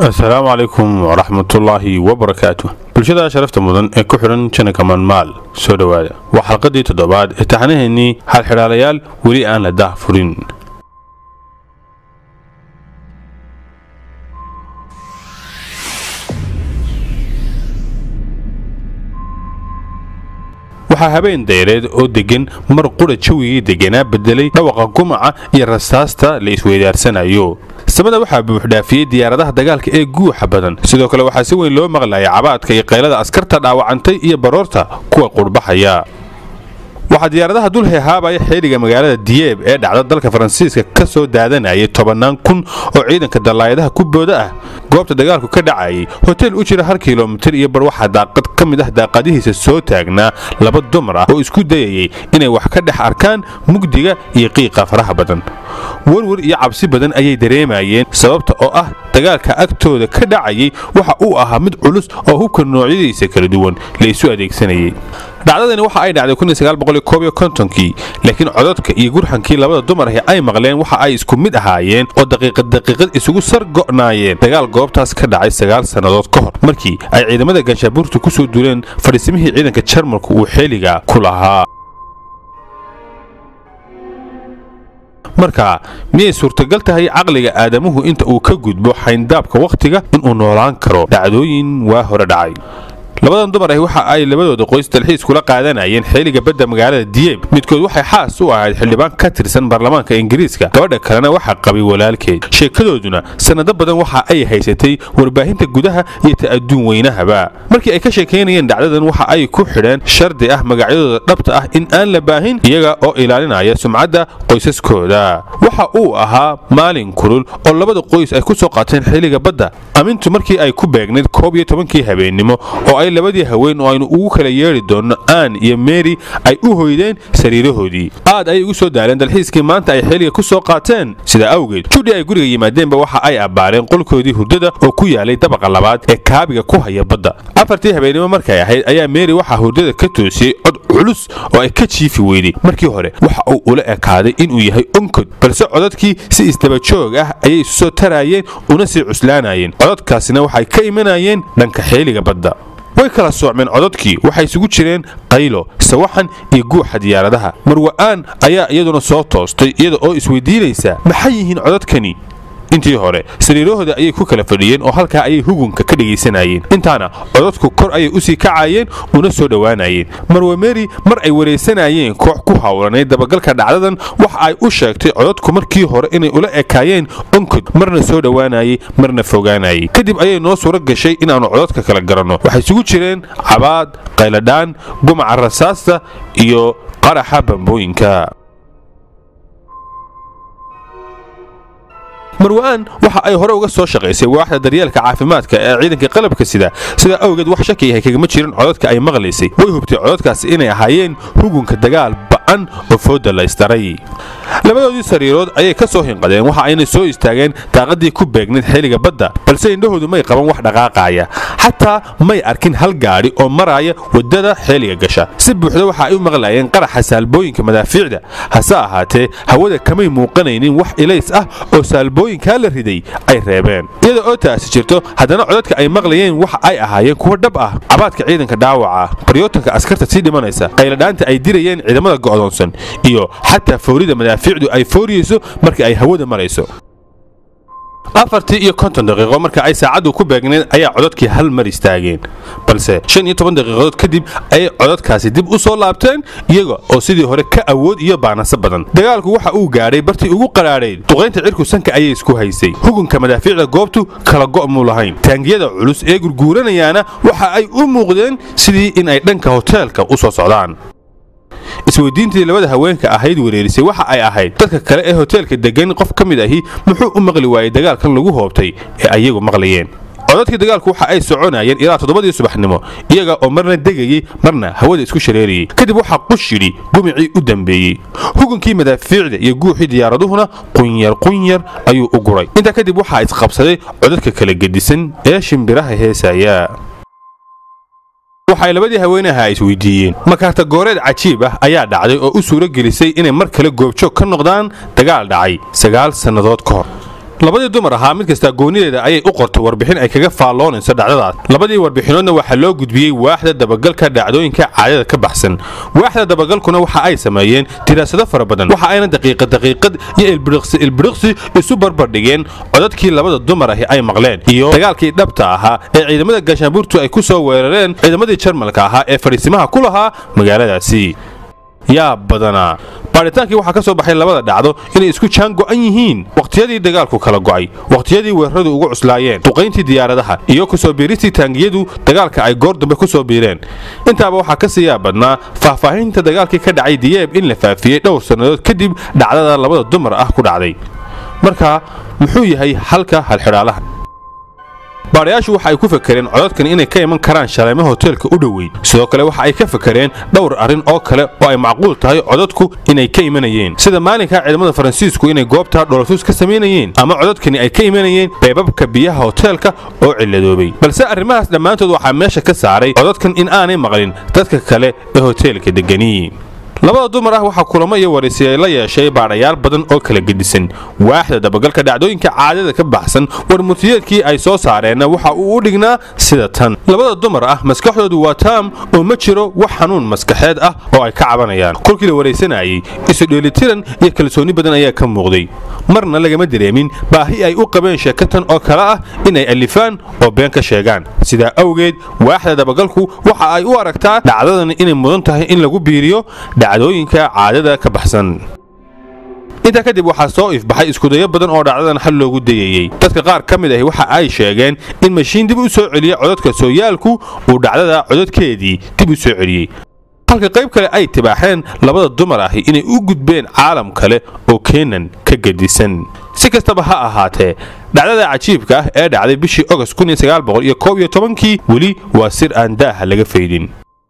asalaamu calaykum waraxmatullaahi wabarakaatu bulshada sharafta mudan ee ku xidhan janaka manmaal soo dhowaada waa xalqadii toddobaad ee taxanaheennii xalxidhaalayaal weli aan la daah furin waxaa habeen dayreed oo deggan mar qudha jawigii degganaa beddelay dhawaqa gumaca iyo rasaasta la isweydaarsanayo samada waxaa buuxdhaafiyey diyaaradaha dagaalka ee guuxa badan sidoo kale waxaa si weyn loo maqlaya cabaadka iyo qaylada askarta dhaawacantay iyo baroorta kuwa qurhbaxaya waxaa diyaaradaha dul heehaabaya xeeliga magaalada diyeeb ee dhacda dalka faransiiska ka soo daadanayay tobannaan kun oo ciidanka dallaayadaha ku booda ah goobta dagaalku ka dhacayay hotel u jira hal kilomitir iyo bar waxaa daaqad ka mid ah daaqadihiisa soo taagnaa laba dumar ah oo isku dayayay inay wax ka dhex arkaan mugdiga iyo qiiqa faraha badan werwer iyo cabsi badan ayay dareemayeen sababta oo ah dagaalka agtooda ka dhacayay waxa uu ahaa mid culus oo hubka noocyadiisa kala duwan la isu adeegsanayay dhacdadani waxa ay dhacday kii laakiin cododka iyo gurxankii labada dumar ahi ay maqleen waxa ay isku mid ahaayeen oo daqiiqad daqiiqad isugu sar go'naayeen dagaal goobtaas ka dhacay sagaal sannadood ka hor markii ay ciidamada ganshabuurta ku soo duuleen fadhiisimihii ciidanka jarmalku uu xeeliga ku lahaa marka miyay suurtagal tahay caqliga aadamuhu inta uu ka gudbo xayndaabka wakhtiga inuu noolaan karo dhacdooyin waa hore dhacay labadan dumar ahi waxa ay labadooda qoys dalxiis kula qaadanayeen xeeliga badda magaalada diyeeb midkood waxay xaas u ahayd xildhibaan ka tirsan baarlamaanka ingiriiska gabadha kalena waxaa qabay walaalkeed sheekadooduna sannado badan waxa ay haysatay warbaahinta gudaha iyo ta'aduun weynahaba markii ay ka sheekaynayeen dhacdadan waxa ay ku xidheen shardi ah magacyadooda dhabta ah in aan la baahin iyaga oo ilaalinaya sumcadda qoysaskooda waxa uu ahaa maalin kulul oo labada qoys ay ku soo qaateen xeeliga badda amintu markii ay ku beegnayd koob iyo tobankii habeennimo oo ay labadii haween oo aynu ugu kala yeedhi doonno aan iyo meri ay u hoydeen sariirahoodii aad ayay ugu soo daaleen dalxiiskii maanta ay xeeliga ku soo qaateen sidaa awgeed judhi ay guriga yimaadeenba waxa ay abbaareen qolkoodii hurdada oo ku yaalay dabaqa labaad ee kaabiga ku haya badda afartii habeennimo markay ahayd ayaa meri waxaa hurdada ka toosiyey cod culus oo ay ka jiifi weyday markii hore waxa uu ula ekaaday inuu yahay onkod balse codadkii si isdabajoog ah ayay isu soo taraayeen una sii cuslaanayeen codadkaasina waxay ka imanayeen dhanka xeeliga badda way kala soocmeen codadkii waxay isugu jireen qaylo sawaxan iyo guuxa diyaaradaha marwa'aan ayaa iyaduna soo toostay iyada oo isweydiinaysa maxay yihiin codadkani intii hore sariirahooda ayay ku kala fadhiyeen oo halkaa ayay hugunka ka dhegaysanayeen intaana codadku kor ayay usii kacayeen una soo dhowaanayeen marwe meri mar ay waraysanayeen koox ku hawlanay dabagalka dhacdadan waxa ay u sheegtay codadku markii hore inay ula ekaayeen onkod marna soo dhowaanayay marna fogaanayay kadib ayay noo suuro gashay inaannu codadka kala garanno waxay isugu jireen cabaad qayladhaan gumaca rasaasta iyo qaraxa bambooyinka marwa'aan waxa ay hore uga soo shaqaysay waaxda daryeelka caafimaadka ee ciidanka qalabka sida sidaa awgeed wax shaki yahay kagama jirin codadka ay maqlaysay way hubtay codadkaasi inay ahaayeen hugunka dagaal ba'an oo fooda la ysdaray labadoodii sariirood ayay ka soo hinqadeen waxa ayna soo istaageen daaqadii ku beegnayd xeeliga badda balse indhahoodu may qaban wax dhaqaaqaaya xataa may arkin hal gaadhi oo maraaya waddada xeeliga gasha si buuxda waxa ay u maqlayeen qaraxa saalbooyinka madaafiicda hase ahaatee hawada kamay muuqanaynin wax ilays ah oo saalbooyinkaa la riday ay reebeen iyada oo taasi jirto haddana codadka ay maqlayeen waxa ay ahaayeen kuwo dhab ah cabaadka ciidanka dhaawaca baryootanka askarta sii dhimanaysa qayladhaanta ay dirayeen ciidamada go'doonsan iyo xataa foorida madaafiicdu ay fooriyeyso markii ay hawada marayso afartii iyo konton daqiiqo marka ay saacaddu ku beegnayd ayaa codadkii hal mar istaageen balse shan iyo toban daqiiqadood kadib ayay codadkaasi dib u soo laabteen iyaga oo sidii hore ka awood iyo baanaso badan dagaalku waxa uu gaadhay bartii ugu qaraadhayd duqaynta cirku sanka ayay isku haysay hugunka madaafiicda goobtu kala go'muu lahayn taangiyada culus ee gurguuranayaana waxa ay u muuqdeen sidii in ay dhanka hoteelka u soo socdaan isweydiintii labada haweenka ahayd wereerisay waxa ay ahayd dadka kale ee hoteelka degan qof ka mid ahi muxuu u maqli waayey dagaalkan lagu hoobtay ee ayagu maqlayeen codadkii dagaalku waxa ay soconayeen ilaa toddobadii subaxnimo iyaga oo marna degayey marna hawada isku shareerayey kadib waxaa qush yidhi gumicii u dambeeyey hugunkii madaafiicda iyo guuxii diyaaraduhuna qunyar qunyar ayuu u guray intaa kadib waxaa isqabsaday codadka kala gedisan ee shimbiraha heesaya waxay labadii haweenaha isweydiiyeen makaarta gooreed cajiib ah ayaa dhacday oo u suuro gelisay inay mar kale goobjoog ka noqdaan dagaal dhacay sagaal sannadood ka hor labadii dumar ahaa mid kastaa goonideeda ayay u qortay warbixin ay kaga faalloonayso dhacdadaas labadii warbixinoodna waxaa loo gudbiyey waaxda dabagalka dhacdooyinka caadada ka baxsan waaxda dabagalkuna waxa ay sameeyeen diraasado fara badan waxa ayna daqiiqad daqiiqad iyo ilbiriqsi ilbiriqsi isu barbardhigeen codadkii labada dumar ahi ay maqleen iyo dagaalkii dhabta ahaa ee ciidamada gaashaanbuurtu ay ku soo weerareen ciidamadii jarmalka ahaa ee fadhiisimaha ku lahaa magaaladaasi yaa badanaa baadhitaankii waxaa ka soo baxay labada dhacdo inay isku jaan go'an yihiin wakhtiyadii dagaalku kala go'ay wakhtiyadii weeraradu ugu cuslaayeen duqayntii diyaaradaha iyo kusoo biiristii taangiyadu dagaalka ay goor dambe ku soo biireen intaaba waxaa ka siiyaa badnaa faahfaahinta dagaalkii ka dhacay diyeeb in la faafiyey dhowr sannadood kadib dhacdada labada dumar ah ku dhacday marka muxuu yahay halka halxidhaalaha baadhayaashu waxa ay ku fakareen codadkan inay ka iman karaan shaleemo hoteelka u dhoweyn sidoo kale waxa ay ka fakareen dhowr arrin oo kale oo ay macquul tahay codadku inay ka imanayeen sida maalinka ciidamada faransiisku inay goobta dhoolatuus ka samaynayeen ama codadkani ay ka imanayeen beebabka biyaha hoteelka oo cilladoobay balse arrimahaas dhammaantood waxaa meesha ka saaray codadkan in aanay maqlin dadka kale ee hoteelka degani labada dumar ah waxaa kulamo iyo waraysiya la yeeshay baadhayaal badan oo kala gedisan waaxda dabagalka dhacdooyinka caadada ka baxsan warmutiyeedkii ay soo saareenna waxa uu u dhignaa sida tan labada dumar ah maskaxdoodu waa taam oo ma jiro wax xanuun maskaxeed ah oo ay ka cabanayaan kolkii la waraysanayay isu dheelitiran iyo kalsooni badan ayaa ka muuqday marna lagama dareemin baahi ay u qabeen sheekatan oo kale ah inay alifaan oo been ka sheegaan sidaa awgeed waaxda dabagalku waxa ay u aragtaa dhacdadan inay mudan tahay in lagu biiriyo dhacdooyinka caadada ka baxsan intaa kadib waxaa soo ifbaxay iskudayo badan oo dhacdadan xal loogu dayayey dadka qaar ka mid ahi waxa ay sheegeen in mashiin dib u soo celiya codadka sooyaalku uu dhacdada codadkeedii dib u soo celiyey halka qayb kale ay tibaaxeen labada dumar ahi inay u gudbeen caalam kale oo keenan ka gedisan si kastaba ha ahaatee dhacdada cajiibka ah ee dhacday bishii ogost kii weli waa sir aan daaha laga faydin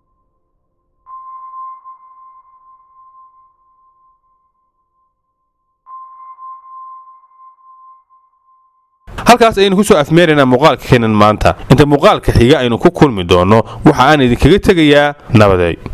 halkaas ayaynu ku soo afmeeraynaa muuqaalka keenan maanta inta muuqaalka xiga aynu ku kulmi doonno waxa aan idinkaga tegayaa nabaday